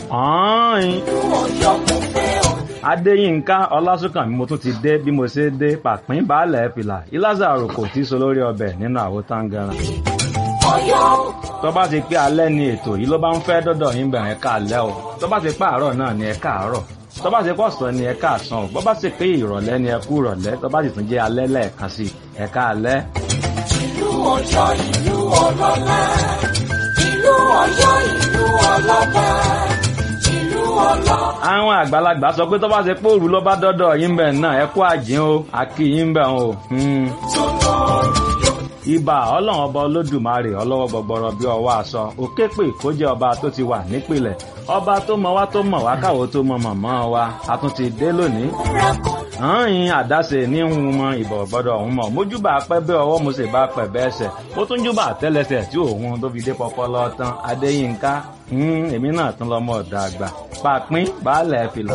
ọ̀hún Ọ̀yọ́ mo fẹ́ o. adéyínká ọlásùnkànmí mo tún ti dé bí mo ṣe dé pàpín baálẹ̀ fìlà ìlázàrò kò tí so lórí ọbẹ̀ nínú àwo táǹgàrà Ọ̀yọ́ tó bá ti pé alẹ́ ni ètò yìí ló bá ń fẹ́ dọ́dọ̀ yín bẹ̀rẹ̀ ká alẹ́ o tó bá ti pé àárọ̀ náà ni ẹ káàárọ̀ tó bá ti pé ọ̀sán ni ẹ káàsán o bó bá ti pé ìrọ̀lẹ́ ni ẹ kú ìrọ̀lẹ́ tó bá ti tún jẹ́ alẹ́ lẹ́ẹ̀kan sí ẹ ká alẹ́. ìlú Ọ̀yọ́ ìlú ọlọ́lá. Ìlú Ọ̀yọ́ ìlú ọlọ́ba. Ìlú ọlọ́. àwọn àgbàlagbà sọ pé tó bá ti pé òru ló bá dọ́dọ̀ yín bẹ̀ náà ẹ kú àjín o àkì yín bẹ̀ o. Hmm. ibà ọlọ́run ọba olódùmarè ọlọ́wọ́ gbọgbọrọ bí ọwọ́ aṣọ òkè pé kó jẹ́ ọba tó ti wà nípìnlẹ̀ ọba tó mọ wá tó mọ̀ wá káwo tó mọ mọ̀mọ́ wa a tún ti dé lónìí. hàn-ín àdáṣe ní ń mọ ìbọ̀ gbọ́dọ̀ ọ̀hún mọ̀ mójúbà pẹ́ bẹ́ ọwọ́ mo sì bá pẹ̀ bẹ́ ẹsẹ̀ ó tún júbà tẹ́lẹsẹ̀ tí òun tó fi dé pọpọlọ tán adéyínká hmm, èmi náà tún lọ́mọ ọ̀dọ̀ àgbà pàpín baálẹ̀ fìlà.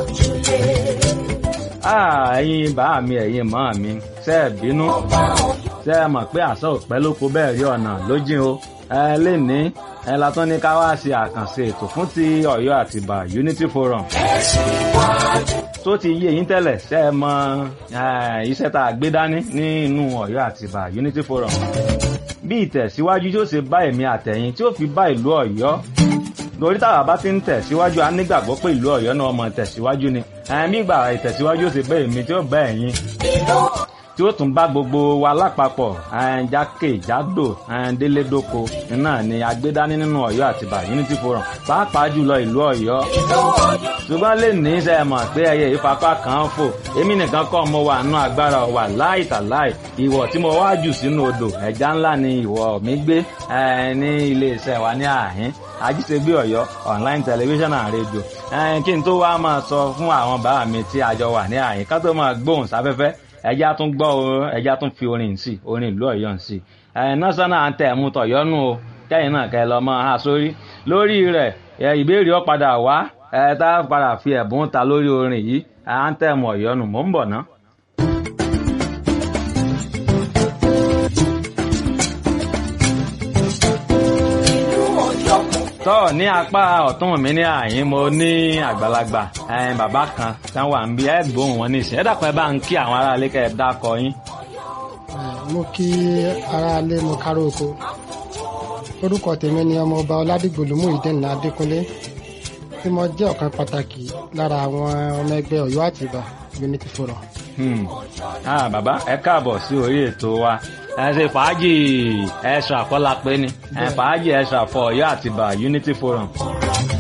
Ah, ẹ̀yin bá mi ẹ̀yin mọ́ mi ṣe é bínú ṣe é mọ̀ pé àṣà òpẹ́ ló kó bẹ́ẹ̀ rí ọ̀nà lójìn o ẹ lè ní ẹ la tún ní ká wá ṣe àkànṣe ètò fún ti Ọ̀yọ́ Àtìbà Unity Forum tó ti yé yín tẹ́lẹ̀ ṣe é mọ̀ eh, iṣẹ́ tá a gbé dání ní inú Ọ̀yọ́ Àtìbà Unity Forum bí ìtẹ̀síwájú tí ó ṣe bá èmi àtẹ̀yìn tí ó fi bá ìlú Ọ̀yọ́ lórí táwa bá ti ń tẹ̀síwájú a nígbàgbọ́ pé ìlú Ọ̀yọ́ náà mọ̀ tẹ̀síwájú ni ẹ̀mí ìgbà ìtẹ̀síwájú ó ṣe bá èmi tí ó bá ẹ̀yin tí ó tún bá gbogbo wa lápapọ̀ jákèjádò délédoko náà ni agbédání nínú Ọ̀yọ́ Àtìbà Unity Forum pàápàá jùlọ ìlú Ọ̀yọ́ ṣùgbọ́n lè ní í ṣe mọ̀ pé ẹyẹ ìfapá kan fò èmi nìkan kọ́ mo wà nínú agbára wà láì tàláì ìwọ̀ tí mo wá jù sínú odò ẹja ńlá ni ìwọ̀ mi gbé eh, ní iléeṣẹ́ wa ní àhín ajíṣègbè Ọ̀yọ́ online television and radio Eh, kí n tó wá máa sọ fún àwọn bàbá mi tí a jọ wà ní àhín ká tó máa gbóhùn sáfẹ́fẹ́ ẹja tún gbọ́ o ẹja tún fi orin sí orin ìlú Ọ̀yọ́ sí ẹ national anthem tọ̀yọ́nù o kẹ́yìn náà kẹ́ lọ mọ́ ha sórí lórí rẹ̀ ẹ ìbéèrè ó padà wá ẹ tá a padà fi ẹ̀bùn ta lórí orin yìí anthem Ọ̀yọ́nù mò ń bọ̀ ná. Ìlú Ọ̀yọ́ mo tọ́ ní apá ọ̀tún mi ní àyín mo ní àgbàlagbà ẹn bàbá kan tán wà ń bí ẹ gbóhùn wọn níṣẹ́ ẹ dàpọ̀ ẹ bá ń kí àwọn aráalé kẹ́ ẹ dákọ yín. mo kí aráalé mo kárò oko orúkọ tèmi ni ọmọọba ọládìgbòlùmú ìdẹ́nà adékúnlé tí mo jẹ́ ọ̀kan pàtàkì lára àwọn ọmọ ẹgbẹ́ ọ̀yọ́ àtìbà unity forum. Hmm. Ah, bàbá ẹ káàbọ̀ sí orí ètò wa ẹ ṣe fàájì ẹ̀ṣọ́ àfọlápẹ́ ni ẹ fàájì ẹ̀ṣọ́ àfọ Ọ̀yọ́ Àtìbà Unity Forum